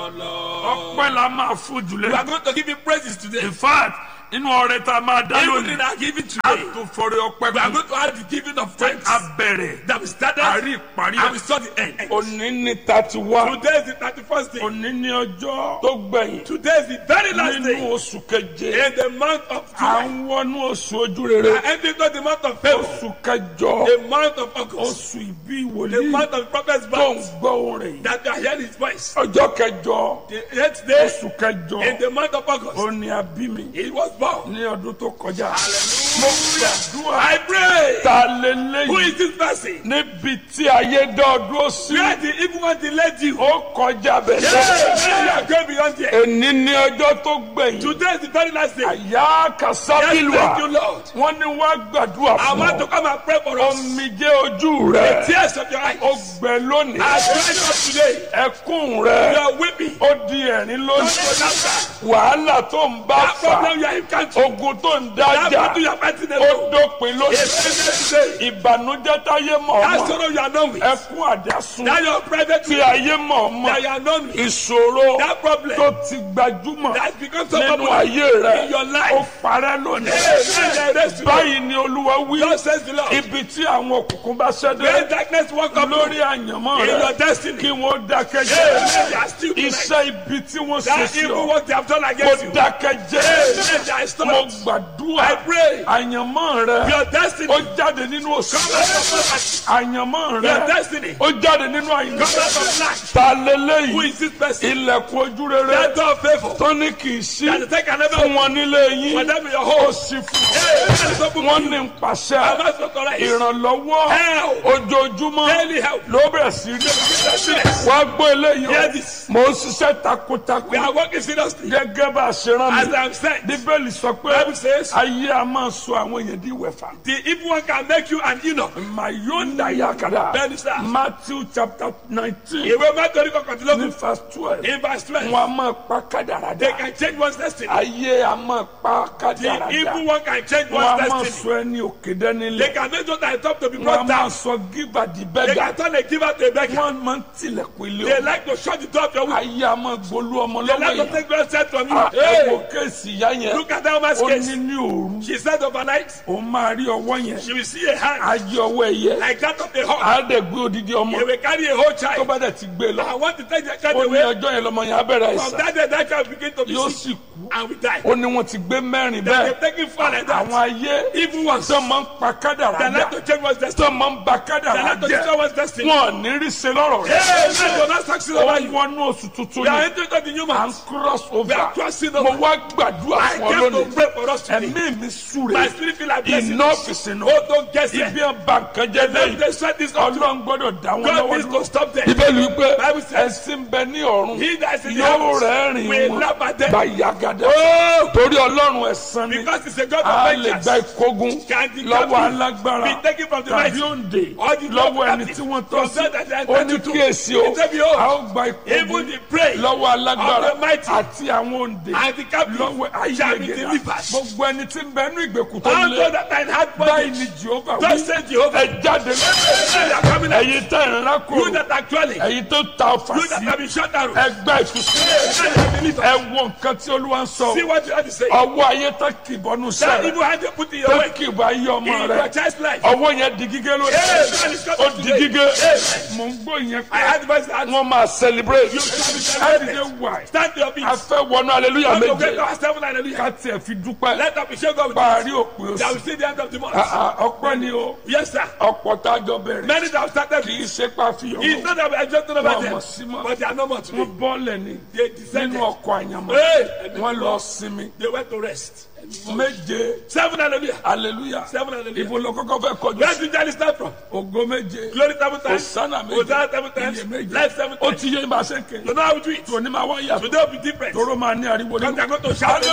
your Lord. ọpẹ́ la máa fún We jùlẹ̀. are going to give him praises today. in fact inú ọrẹ tá a máa dá Even in lónìí our giving a today, tó fọrẹ ọpẹ́ we are kù going to have the giving of thanks a bẹ̀rẹ̀ that we started àrí ìparí and we saw the end. òní ní thirty one Today is the 31st day. òní ní ọjọ́ tó gbẹ̀yìn Today is the very last nínú day oṣù keje in the month of à July. ń wọnú oṣù ojú We rere are entering into the month of February, oṣù kẹjọ the month of August, oṣù ìbí the wòlíì month of prophet's tó ń birth, gbọ́ orin yìí that you are hearing his voice. ọjọ́ kẹjọ The eighth day oṣù kẹjọ in the month of August, ó ní abí mi he was born. ní ọdún tó kọjá mo gbàdúrà I pray. ta Who lélẹ́yìn is this person? níbi tí ayé dọ́ọ̀dún sí Where the evil one delayed you? ó kọjá bẹ̀rẹ̀ Yes, you are going beyond there. èní ní ọjọ́ tó gbẹ̀yìn Today is the very last day. àyà Yes, kàsábìlùwà thank you, Lord. wọ́n ní wá gbàdúrà I fún want to ọ come and pray for us. omijé ojú rẹ Tears of your eyes. ó gbẹ lónìí I pray up today. ẹkún rẹ You are weeping. ó di ẹ̀rín Don't lónìí go down. wàhálà tó ń bá That fà problem you are encountering. ogun tó ń That dájà battle you are fighting ó alone. dópin lónìí It's today. ìbànújẹ́ táyé mọ̀ That ọmọ sorrow you are known with. ẹkún àdásùn That your private tí ayé mọ̀ ọmọ that you are known with. ìṣòro That problem tó ti gbajúmọ̀ that become so nínú popular ayé rẹ in your ó life. parẹ́ lónìí Hey, rest today. báyìí ni olúwa wí God says the Lord. ibi tí àwọn òkùnkùn bá ṣẹ́dé When darkness walk up lórí àyànmọ́ in rẹ your destiny. kí wọ́n dákẹ́ Hey, jẹ́ they are still tonight. iṣẹ́ ibi tí wọ́n ṣe That sí evil ọ work they have done kó against you. dákẹ́ jẹ́ Hey, they are mo stopped. gbàdúrà I pray. àyànmọ́ rẹ Your destiny. ó jáde nínú òṣù Come out of poverty. àyànmọ́ Your rẹ destiny. ó jáde nínú Come àyànmọ́ out of lack. ta Who lélẹ́yìí is this person? ilẹ̀kùn ojú rere That door of favor. tó ní kì í sí That is take another fún wọn nílé for yín them in your ó home. sì fún Hey, that is open wọn for you. ní I'm pàṣẹ not so correct. ìrànlọ́wọ́ Help. ojoojúmọ́ Daily help. ló bẹ̀rẹ̀ sí rí Yes. wá gbọ́ eléyìí Hear o this. mò ń ṣiṣẹ́ We takuntakun are working seriously. gẹ́gẹ́ bá a ṣe rán As mi I am saying, bíbélì sọ pé Bible says- ayé a máa sọ àwọn èèyàn di wẹ̀fà the evil one can make you an Enoch. mayonda yakada Bẹ́ẹ̀ni sá. matthew chapter nineteen Ìwé mẹ́tọ́rí ní kọkàndínlógún. verse twelve In verse 12, wọn a máa pa kádàrá they dà can change one's destiny. ayé a máa pa The kádàrá evil dà one can change wọn a one's máa destiny. sọ ẹni òkè dání They lẹ̀ can make those that are top to be wọn a brought máa down. sọ gíba di They bẹ́gà can turn a giver to a beggar. wọn máa ń tilẹ̀kùn ilé They o like to shut the door of your womb. ayé a máa gbolú ọmọ They lọ́wọ́ like to yẹn take God said from you. ẹ Hey, wo kéèsì ìyá yẹn look at that woman's ó case. ní ní òru She said overnight, òun máa rí ọwọ́ yẹn she will see a hand ayé ọwọ́ ẹ̀yẹ like that of a hawk. á dẹ̀ gbé odidi ọmọ They will carry a whole tó child. bá dẹ̀ ti gbé lọ I want to take the child ó ní away. ọjọ́ yẹn lọmọ yẹn á bẹ̀rẹ̀ From àìsàn that day, that child begin to be yóò sick sì kú and will die. ó ní wọ́n ti gbé mẹ́rin They bẹ́ẹ̀ have taken far like àwọn that. ayé Evil ones. tó máa ń pa kádàrá They dà like to change one's destiny. tó máa ń ba They kádàrá like to jẹ́ destroy one's destiny. wọn ò ní rí ṣe lọ́rọ̀ rẹ̀ Hey, man, will not succeed ó over you. wọnú oṣù tuntun We are ni entering into the new à ń month. cross We over are crossing mo over. wá gbàdúrà I fún ọ came to lónìí pray for us today. ẹ̀mí mi súre My spirit feel like blessing. iná fìsìnà Oh, don't guess ibi it. ọba nǹkan jẹ́ Let lẹ́yìn them set this up. ọlọ́run gbọ́dọ̀ dá wọn God lọ́wọ́ needs dúró to stop them. bíbélì wípé Bible says- ẹ̀sìn bẹ ní ọ̀run He that is in the yóò heavens rẹ́rìn will wọn laugh at them. bàyàgàdà Oh, torí ọlọ́run ẹ̀san ni because it's a God a of lè vengeance. gba ìkógun Can the lọ́wọ́ captive alágbára be taken from the tàbí mighty? òǹdè Or the lọ́wọ́ ẹni captive tí wọ́n tọ́ from sí them that they are ó ní entitled to? kíyèsí o He said, "Behold, a ó gba Even ìkógun the prey lọ́wọ́ alágbára of the mighty àti àwọn òǹdè and the captive lọ́wọ́ shall be ayélujára delivered. gbogbo ẹni tí ń bẹ nínú ìgbèkùn tó All lé those that are in hard báyìí bondage. ni jehova God wí said Jehovah. ẹ jáde They are coming out. ẹ̀yin tẹ́ ẹ̀ ń You rákòrò that are dwelling. ẹ̀yin tó ta ọfà You that sí have been shut down. ẹgbẹ́ ìtúsílẹ̀ They are delivered. ẹ wo nǹkan tí olúwa ń sọ See what you have to say. ọwọ́ ayé tó kìbọnú That sẹ́rẹ̀ evil hand they put in your tó way. kìbọ ayé ọmọ In rẹ your child's life. ọwọ́ yẹn di gígé lónìí Hey, man, it's cut ó off di today. gígé Hey, mò ń gbọ́ yẹn I pé had the voice that wọ́n máa celebrate shall be ẹ̀dìdẹ́ celebrated. wà Stand to your feet. a fẹ́ wọnú aleluya Come to méje great God, seven hallelujah. ká tiẹ̀ fi dúpẹ́ Let up shake God with parí you. òpin That oṣù will see the end of the month. Ah, ah, ọpẹ́ ni o Yes, sir. ọ̀pọ̀ tá a jọ bẹ̀rẹ̀ Many that have started. kì í ṣe pàfihàn It's not that we are just talking about Wọ́n them. mọ̀ sí mọ́. But they are no more today. wọ́n bọ́ọ̀lẹ̀ ni They nínú descended. ọkọ̀ àyànmọ́ Hey! wọ́n lọ sinmi They went to rest. méje Seven hallelujah. aleluya Seven hallelujah. ibo ló kọ́kọ́ fẹ́ kọjú Where did Johnny start from? ògo méje Glory seven times. Hosanna méje Hosanna seven times. iye méje Life seven ó times. ti yé ibà sẹ́kẹ̀ You know how we do it. tòní máa wá yàtọ̀ Today will be different. tóró máa ní ariwo Because nínú. they are going to shout.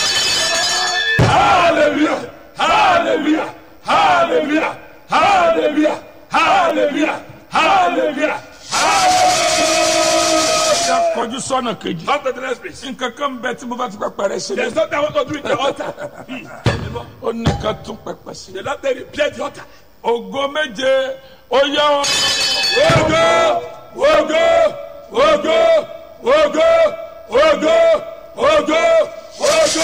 hallelujah hallelujah hallelujah hallelujah hallelujah hallelujah hallelujah. kọjú sọ́nà kejì. On to the next place. nǹkan kan bẹ tí mo bá ti pẹpẹ rẹ ṣe There's lé. something I want to do with the altar. Hmm. ó ní ká tún pẹpẹ sí. The Lord said, repair the altar. ògo méje ó yá o. Ogo! Ogo! Ogo! ògo ògo ògo ògo.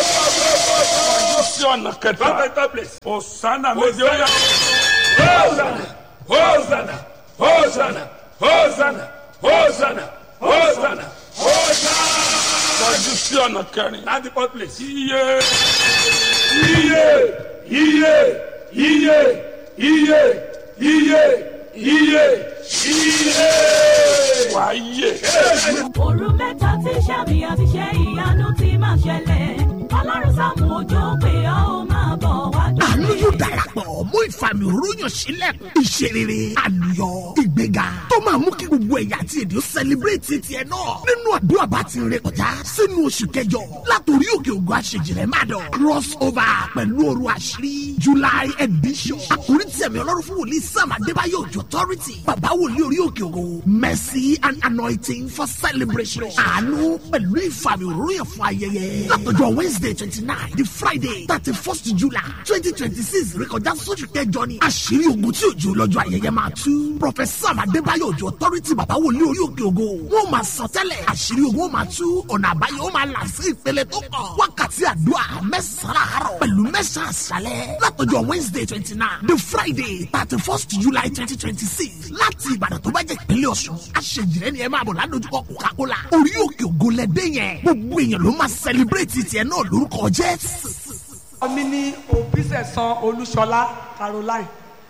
kọjú sí ọ̀nà kẹta Come and come place. òsánà méje ó yá Hosanna, Hosanna, Hosanna, Hosanna, Hosanna, Hosanna, Hosanna. kọjú sí ọ̀nà kẹrin Now the fourth place. iye Iye, iye, iye, iye, iye, iye, iye. wàá yè òru mẹ́ta tí sàmì àti ṣe ìyanu ti máa ṣẹlẹ̀ ọlọ́run sáàmù òjò pé ọ́ ó máa bọ̀ wá dùn. àánú yóò darapọ̀ mú ìfàmì òróyàn sílẹ̀ ìṣerere àlùyọ ìgbéga tó máa mú kí gbogbo ẹ̀yà àti èdè ó sẹlẹ̀bírẹ̀tì tiẹ̀ náà nínú àdúrà bá ti rìn kọjá sínú oṣù kẹjọ látòrí òkè ògùn àṣejìrẹ́ má dọ̀ cross over pẹ̀lú òru àṣírí july edition àkórí tí ẹ̀mí ọlọ́run fún wòlíì sam adébáyọ̀ òjò authority bàbá wòlíì orí òkè ògùn mercy and anointing for celebration àánú pẹ̀lú ìfàmì òróyàn fún ayẹyẹ látọjọ́ wednesday twenty nine di friday thirty first july twenty twenty six rékọjá sóṣù kẹjọ ni àṣírí ogun tí òjò lọ́jọ́ ayẹyẹ máa tú professor adébáyọ̀ òjò authority bàbá wòlíì orí òkè ògo wọn máa sọ tẹ́lẹ̀ àṣírí ogun ó máa tú ọ̀nà àbáyọ ó máa là sí ìpele tó kàn wákàtí àdúrà mẹ́sàn-án àárọ̀ pẹ̀lú mẹ́sàn-án àṣálẹ̀ látọjọ́ wednesday twenty nine di friday thirty first july twenty twenty six láti ìbàdàn tó bá jẹ́ ìpínlẹ̀ ọ̀ṣun àṣejìrẹ́ ni ẹ máa bọ̀ ládojúkọ coca-cola orí òkè ògo lẹ́dẹ́ yẹn gbogbo èèyàn ló máa celebrate tiẹ̀ náà lórúkọ jésù. ọmọ ní òbísẹ̀sán olúṣọlá caroline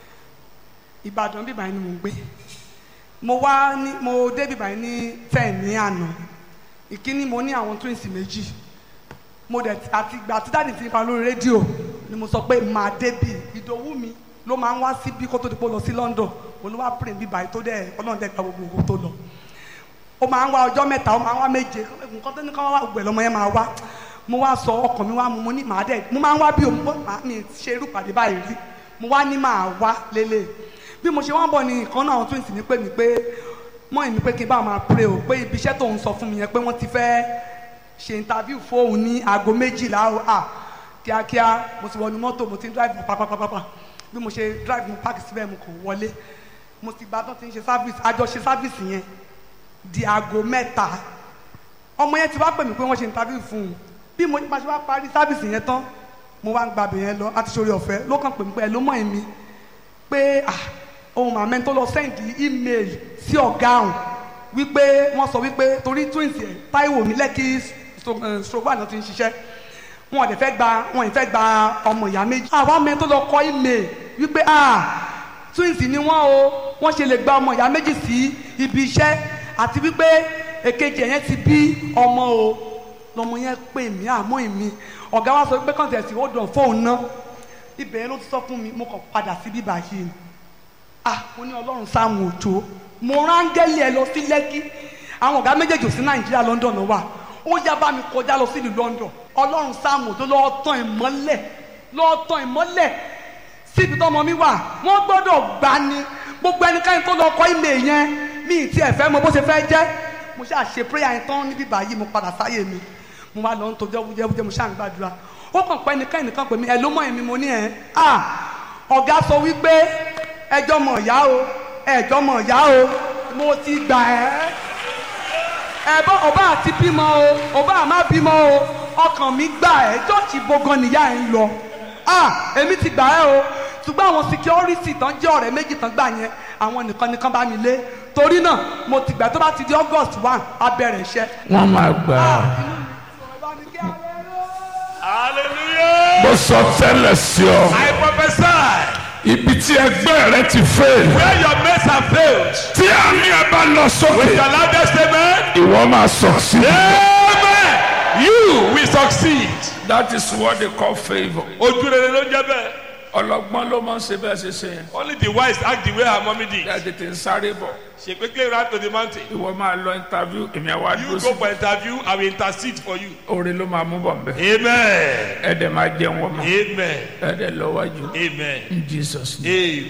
ìbàdàn bíbá yìí ni mò ń gbé mo wá ní mo dé bíbá yìí ní ten ní àná ìkíní mo ní àwọn twins méjì mo dẹ̀ àti ìgbà tí dáàdì ti ń pa lórí rédíò ni mo sọ pé màá débì ìdòwú mi ló máa ń wá síbí kó tó di pé ó lọ sí london òun ló wá pè bíbá yìí tó dẹ̀ ọlọ́run dẹ̀ gba gbogbo ògùn tó lọ ó máa ń wá ọjọ́ mẹ́ta ó máa ń wá méje nǹkan tó ní ká wá gbẹ̀ lọ́mọ yẹn máa wá mo wá sọ ọkàn mi wá mu mo ní màá dẹ̀ mo máa ń wá bí o mo máa mi ṣe irú pàdé báyìí rí mo wá ní màá wá lélẹ̀ bí mo ṣe wá ń bọ̀ ní nǹkan náà àwọn twins ní pè mí pé mọ́ ìní pé kí n bá máa pray o pé ibi iṣẹ́ tó ń sọ fún mi yẹn pé wọ́n ti fẹ́ ṣe interview fóun ní aago méjìlá o à kíákíá mo ti wọnú mọ́tò mo ti ń drive pápápápá bí mo ṣe drive mo park síbẹ̀ mo kàn wọlé mo ti gba tó ti ń ṣe service àjọ ṣe service yẹn di aago mẹ́ta ọmọ yẹn ti wá pè mí pé wọ́n ṣe interview fún un bí mo bá ṣe wá parí sábìsì yẹn tán mo wá ń gbàbẹ̀ yẹn lọ láti ṣorí ọ̀fẹ́ ló kàn pè mí pé ẹ ló mọ̀ èmi pé ah ohun màmá tó lọ sẹ́ǹdì email sí ọ̀gá ọ̀hún wípé wọ́n sọ wípé torí twins yẹn táìwò mi lẹ́kì stroke náà ti ń ṣiṣẹ́ wọn ò dẹ̀ fẹ́ gba wọn ò fẹ́ gba ọmọ ìyá méjì àwa mẹ́ tó lọ kọ email wípé ah twins ni wọ́n o wọ́n ṣe lè gba ọmọ ìyá méjì sí ibi iṣẹ́ àti wípé èkejì yẹn ti bí ọmọ o lọmọ yẹn pè mí àmọ́ èmi ọ̀gá wa sọ pé kàn tẹ̀sí ó dùn fóun ná ibẹ̀ yẹn ló ti sọ fún mi mo kàn padà sí bíbá yìí ah mo ní ọlọ́run sáàmù òjò mo rángẹ́lì ẹ lọ sí lẹ́kí àwọn ọ̀gá méjèèjì ò sí nàìjíríà london ló wà ó yá bá mi kọjá lọ sí ìlú london ọlọ́run sáàmù òjò lọ́ọ́ tán ìmọ́lẹ̀ lọ́ọ́ tán ìmọ́lẹ̀ síbi tọ́mọ mi wà wọ́n gbọ́dọ̀ gbá ni gbogbo ẹnikẹ́ni tó lọ kọ́ ìmẹ̀ yẹn mi ì tiẹ̀ fẹ́ mọ bó ṣe fẹ́ jẹ́ mo ṣáà ṣe prayer yẹn tán níbí báyìí mo padà sáyé mi mo wá lọ ń tojọ́ wújẹ́wújẹ́ mo ṣáà ń gbàdúrà ó kàn pẹ́ nìkan nìkan pè mí ẹ ló mọ̀ èmi mo ní ẹ̀ à ọ̀gá sọ wípé ẹjọ́ mọ̀ ọ̀yá o ẹjọ́ mọ̀ ọ̀yá o mo ti gbà ẹ́ ẹ̀bọ́ ọba àti bímọ o ọba àmà bímọ o ọkàn mi gbà ẹ́ jọ́ọ̀ṣì gbọ̀ngàn nìyá ẹ̀ ń lọ à èmi ti gbà ẹ́ o ṣùgbọ́n àwọn security tán jẹ́ ọ̀rẹ́ méjì tán gbà yẹn àwọn nìkan nìkan bá mi lé torí náà mo ti gbà tó bá ti di august one abẹ́rẹ́ iṣẹ́. wọ́n máa gbà á. Hallelujah. mo sọ tẹ́lẹ̀ sí ọ I prophesy ibi tí ẹgbẹ́ rẹ ti fail where your mates have failed. tí àmì ẹ bá lọ With sókè your loudest amen. ìwọ máa succeed. Amen. You will succeed. that is what they call favour. Ojú rere ló ń jẹ́ bẹ́ẹ̀. ọlọ́gbọ́n ló máa ń ṣe bẹ́ẹ̀ ṣe ṣe yẹn. Only the wise act the way her mommy did. ẹ tètè ń sáré bọ̀ She quickly ran to the mountain. ìwọ máa lọ interview èmi àwa You dúró go sí for interview, I will intercede for you. oore ló máa mú bọ̀ nbẹ. Amen. ẹ dẹ̀ máa jẹun wọ́n mọ́ Amen. ẹ dẹ̀ lọ wájú Amen. in Jesus name. Amen. kó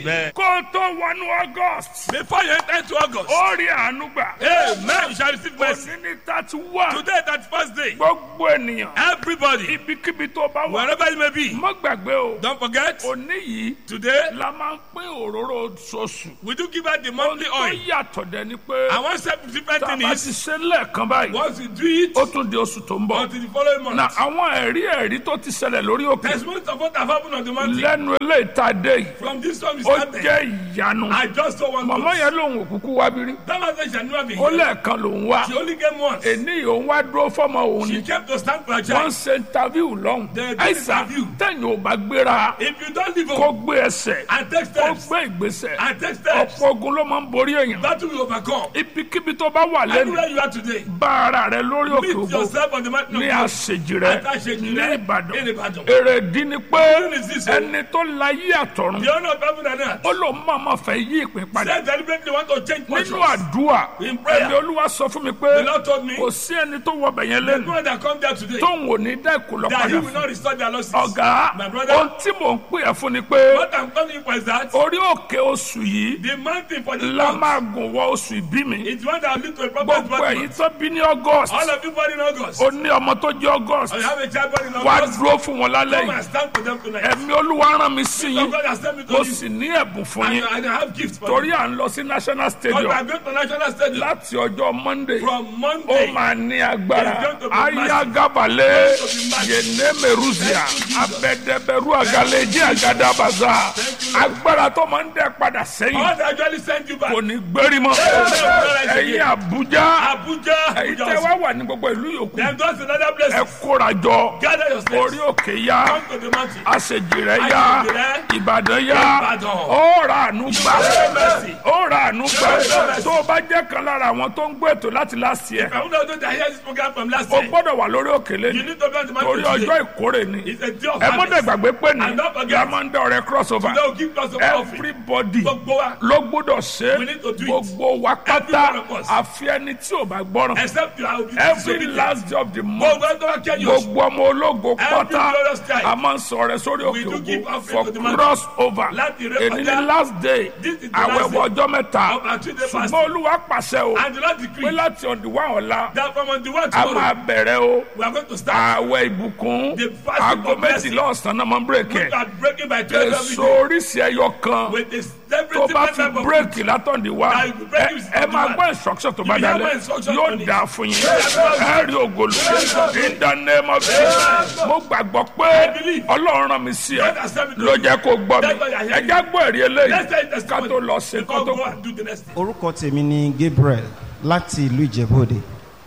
o tó wọnú august Before you enter into August. ó rí àánú gbà Amen. You shall receive mercy. òní ní thirty one Today, that first day. gbogbo ènìyàn Everybody, ibikíbi tó bá wà wherever you may be, má gbàgbé o don't forget. òní yìí Today, la máa ń pín òróró oṣooṣù we do give out the monthly tó oil. yàtọ̀ dẹ̀ ni pé And one step different tá a thing bá is, ti ṣe lẹ́ẹ̀kan báyìí once you do it, ó tún di oṣù tó ń bọ̀ until the following na month. àwọn ẹ̀rí ẹ̀rí tó ti ṣẹlẹ̀ lórí òkè Testimonies of what have happened on the mountain. lẹ́nu eléyìí tá a dé yìí From this time we ó started, jẹ́ ìyanu I just saw one màmá ghost. yẹn lòun òkúkú wá bírí That man said she had never been ó here. lẹ́ẹ̀kan lòun wá She only came once. èní òun wá dúró fọ́mọ òun ni She kept to stand for her wọ́n ń child. ṣe interview lọ́hùn They did àìsàn interview. tẹ̀yìn ò bá gbéra If you don't live kó home gbé ẹsẹ̀ and take kó steps, gbé ìgbésẹ̀ and take steps, ọ̀pọ̀ ogun ló máa ń borí èèyàn that will overcome. ibikíbi tó bá wà lẹ́nu Anywhere you are today, bá ara rẹ lórí òkè meet ògo yourself on the mountain of ní God. àṣejì rẹ Àtàṣejì ní rẹ ìbàdàn ní Ìbàdàn. èrèdí ni pé Reason is this, o. ẹni tó láyé àtọ̀run The honor of heaven and earth. ó lòun máa ma fẹ́ yí ìpín padà Said deliberately want to change nínú portions. àdúrà In prayer. ẹni olúwa sọ fún mi The pé Lord told me, kò sí ẹni tó wọ bẹ̀yẹn the lẹ́nu one that come there today, tóun ò ní dá ìkùlọ̀ that he padà will fún not restore their losses. ọ̀gá My brother, ohun tí mò ń pè ẹ́ fún ni pé what I'm calling you for is that orí òkè oṣù yìí the mountain for the la month máa gùn wọ oṣù ìbí mi is one that will lead to a proper gbogbo ẹ̀yin development. tó bí ní august All of you born in August, ó ní ọmọ tó jẹ́ august or you have a child born in wá August, dúró fún wọn lálẹ́ come yìí and stand for them tonight. ẹ̀mí olúwa rán mi sí So yín God has sent me to mo you, sì ní ẹ̀bùn fún and, yín and I have gifts for torí you. à ń lọ sí national But stadium we are going to national stadium láti ọjọ́ monday from ó Monday. máa ní agbára It's going to be massive. ayagabalẹ̀ It's going to be massive. yenemeruzia abẹ́dẹ́bẹ́rú agaleji agadabaza agbára tó máa ń dẹ́ padà sẹ́yìn God actually sent you back. kò ní gbérí mọ́ ẹ̀yin abuja Abuja, ẹ̀yin Abuja tẹ́ also. wá wà ní gbogbo ìlú yòókù Then go to another ẹ place. kóra jọ Gather your orí slaves. òkè ya Come to the mountain. àṣejìrẹ ya Àṣejìrẹ́. ìbàdàn ya Ìbàdàn. ó ra àánú gbà mercy. ó ra àánú gbà mercy. tó o bá jẹ́ kan lára àwọn tó ń gbé ètò láti last year I want to know that hear this program from last o year. gbọ́dọ̀ wà lórí òkèlè You ni need to be on the torí mountain ọjọ́ today. ìkórè ni It's a day of ẹ mọ́tò harvest. ìgbàgbé pé ní And don't forget, yamanda ọ̀rẹ́ crossover Today will give us of offering. everybody Gbogbo wa. ló gbọ́dọ̀ ṣe We need to do it. gbogbo wa Every pátá one of us. àfi ẹni tí ò bá gbọ́ràn Except you are obedient. every last day of the month Gbogbo ẹni tó bá kẹ́ yóò. gbogbo ọmọ ológo Every pátá glorious time. a máa ń sọ̀rọ̀ sórí We òkè do give ògo offering for to the mountain. cross over Láti ré èyí kọjá. ni last day This is the last àwẹ̀wò day ọjọ́ mẹ́ta of our two-day ṣùgbọ́n fasting. olúwa pàṣẹ o And the Lord pé decree láti ọ̀dùnwá ọ̀la that from on the one a tomorrow, máa bẹ̀rẹ̀ o we are going to start. àwẹ̀ ìbùkún The fasting aago of blessing. méjìlá ọ̀sán náà máa ń bírèkì We ẹ̀ are breaking by 12 every èso day. oríṣi ẹyọ kan With this tó every bá different fi type of bírèkì látọ̀dì wá Now, you break it ẹ from máa the gbọ́ instruction tó bá You will have dalẹ̀ instruction yóò on it. dáa fún yín ẹ rí ògolo in the name of Jesus mo gbàgbọ́ pé believe. ọlọ́run rán mi sí ẹ God has sent me to ló you. jẹ́ kó gbọ́ mi That's why I hear ẹ já gbọ́ èrè eléyìí Let's say ká testimony. tó lọ sí Before kó tó go kù. and do the next thing. orúkọ tèmi ni gabriel láti ìlú ìjẹ́bòde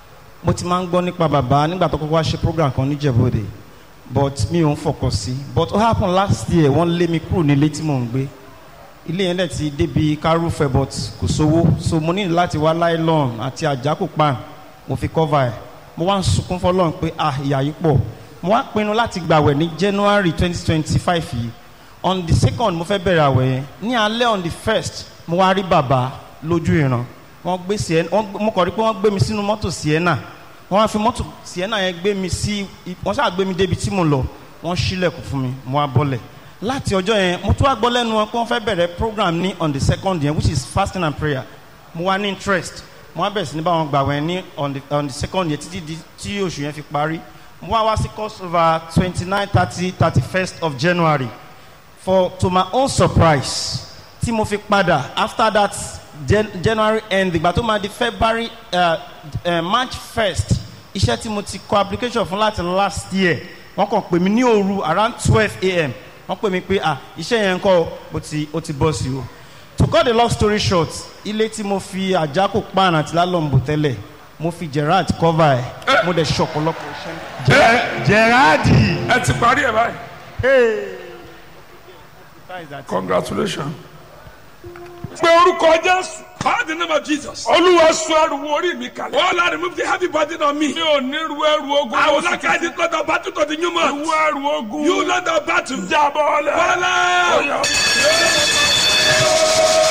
mo ti máa ń gbọ́ nípa bàbá nígbà tó kọ́kọ́ wá ṣe program kan ní ìjẹ́bòde but mi ò ń fọkàn sí but ó happen last year wọ́n lé mi kúrò nílé tí mò ń gbé ilé yẹn dẹ̀ ti débi kárúfẹ́ but kò sówó so mo ní láti wá nylon àti àjákò pan mo fi cover ẹ̀ mo wá ń sunkún fọlọ́run pé ah ìyà yìí pọ̀ mo wá pinnu láti gbàwẹ̀ ní january twenty twenty five yìí on the second mo fẹ́ bẹ̀rẹ̀ àwẹ̀ yẹn ní alẹ́ on the first mo wá rí bàbá lójú ìran wọ́n gbé sienna wọ́n gbé- mo kàn rí pé wọ́n gbé mi sínú mọ́tò sienna wọ́n wá fi mọ́tò sienna yẹn gbé mi sí wọ́n ṣáà gbé mi débi tí mo lọ wọ́n ṣílẹ̀kùn fún mi mo wá bọ́lẹ̀ láti ọjọ́ yẹn mo tún wá gbọ́ lẹ́nu wọn pé wọ́n fẹ́ bẹ̀rẹ̀ program ní on the second yẹn which is fasting and prayer mo wá ní interest mo wá bẹ̀rẹ̀ sí ní báwọn gbà wẹ̀ ní on the on the second yẹn títí di tí oṣù yẹn fi parí mo wá wá sí crossover twenty nine thirty thirty first of january for to my own surprise tí mo fi padà after that Jan january end ìgbà tó máa di february uh, uh, march first iṣẹ́ tí mo ti kọ application fún láti last year wọ́n kàn pè mí ní òru around twelve a.m. wọ́n pè mí pé ah iṣẹ́ yẹn ń kọ́ ó ti ó ti bọ́ sí o to cut the long story short ilé tí mo fi àjákò pan àti lálọ́mbò tẹ́lẹ̀ mo fi gerard cover ẹ̀ mo dẹ̀ ṣọ̀pọ̀lọpọ̀ iṣẹ́. gerardi. ẹ ti parí ẹ báyìí congratulations. pé orúkọ jésù Call the name of Jesus. olúwa sọ ẹrù orí mi kalẹ̀. Oh Lord, remove the heavy burden on me. mi ò ní ru ẹrù ogun I will lóṣù not carry this load of battle to the new month. ìwọ ẹrù ogun You load of battle. jábọ́ lẹ̀. Father, Oya.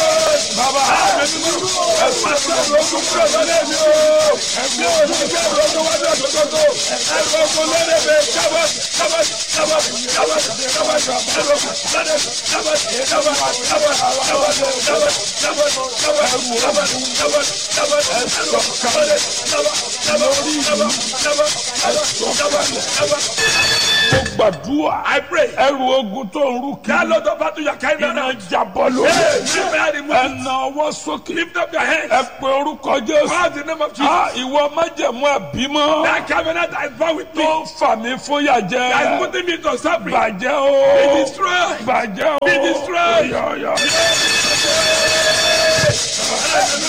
Baba, ẹ̀mí mímọ́, ẹ̀fọ́ ẹ̀fọ́ ẹ̀fọ́ ẹ̀fọ́ ẹ̀fọ́ ẹ̀fọ́ ẹ̀fọ́ ẹ̀fọ́ ẹ̀fọ́ ẹ̀fọ́ ogun wájú ọ̀tọ̀tọ̀ ẹrù ogun lẹ́lẹ́bẹ̀ kábọ̀ kábọ̀ kábọ̀ kábọ̀ kábọ̀ ẹrù ogun lẹ́lẹ́bẹ̀ kábọ̀ kábọ̀ kábọ̀ kábọ̀ kábọ̀ kábọ̀ kábọ̀ kábọ̀ kábọ̀ kábọ̀ ẹrù kábọ̀ kábọ̀ kábọ̀ kábọ̀ kábọ̀ kábọ̀. mo gbàdúrà I pray. ẹrù ogun tó ń rú That kí Lord of battle you are carrying iná around. jábọ́ Hey, lórí lift my hand and move it. ẹnà ọwọ́ sókè Lift up your hands. ẹ pe orúkọ jésù Call the name of Jesus. Ah, ìwọ májẹ̀mú ẹ̀bímọ That covenant that is bound with me. tó ń fà mí fóyà jẹ That is putting me to suffering. bàjẹ́ o Be destroyed. bàjẹ́ o Be destroyed. Yọ, yọ.